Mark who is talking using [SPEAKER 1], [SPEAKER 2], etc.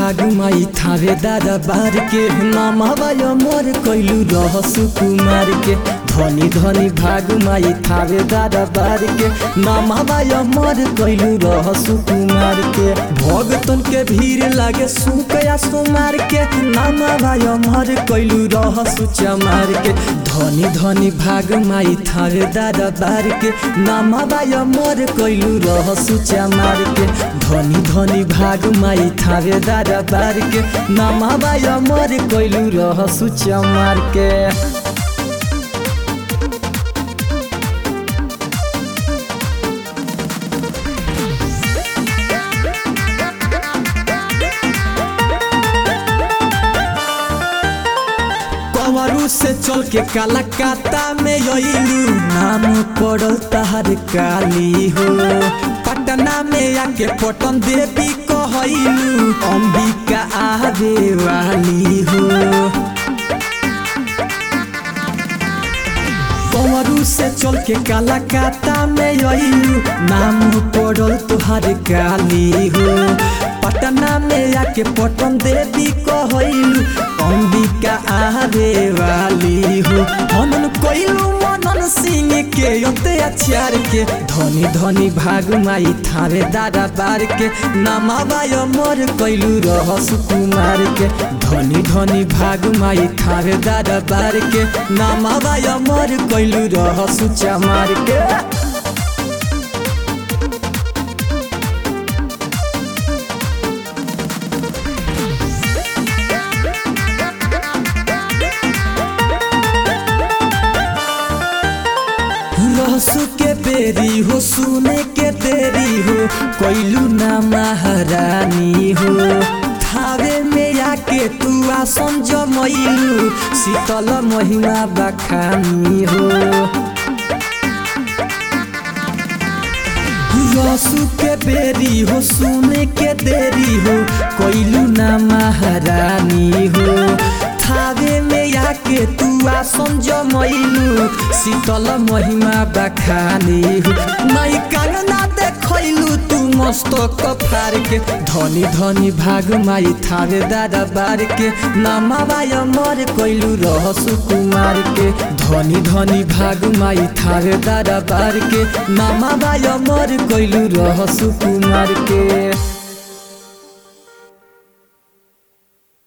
[SPEAKER 1] भाग माई थावे दादा बार के नामा बाय मोर कैलू रह सुकुमार के धनी धनी भाग माई थावे दादा बार के नामा बाय मोर कैलू रह सुकुमार के भगतन के भीड़ लागे सुकया सुमार के नामा बाय मोर कैलू रह सुचमार के धनी धनी भाग माई थावे दादा बार के नामा बाय मोर कैलू रह सुचमार के धनी धनी भाग माई थावे दादा बार के नामा बाय मोर कैलू रह सुचमार के कंवरू से चल के कलकत्ता में अइलू नाम पड़ल तहर काली हो पटना में आके पटन देवी कहलू अंबिका आवे वाली हो कंवरू से चल के कलकत्ता में अइलू नाम पड़ल तुहार काली हो पटना में आके पटन देवी कहलू अंबिका आवे वाली हो मनन कोइलू मनन सिंह के योते अचार के धनी धनी भाग माई थारे दादा बार के नामा बाय मोर कैलू रह सुकुमार के धनी धनी भाग माई थारे दादा बार के नामा बाय मोर कैलू रह सुचा मार के रहसु के बेरी हो सुने के देरी हो कैलू ना महारानी हो थावे में आके तू आसन जमैलू शीतल महिमा बखानी हो रसू के बेरी हो सुने के देरी हो कैलू ना महारानी हो थावे में आके तू आसन जमैलू शीतल महिमा बखानी हो माई कांगना देखैलू तू मस्तक फार के धनी धनी भाग माई थावे दादा बार के नामा बाय मर कैलू रह सुकुमार के धनी धनी भाग माई थावे दादा बार के नामा बाय मर कैलू रह सुकुमार के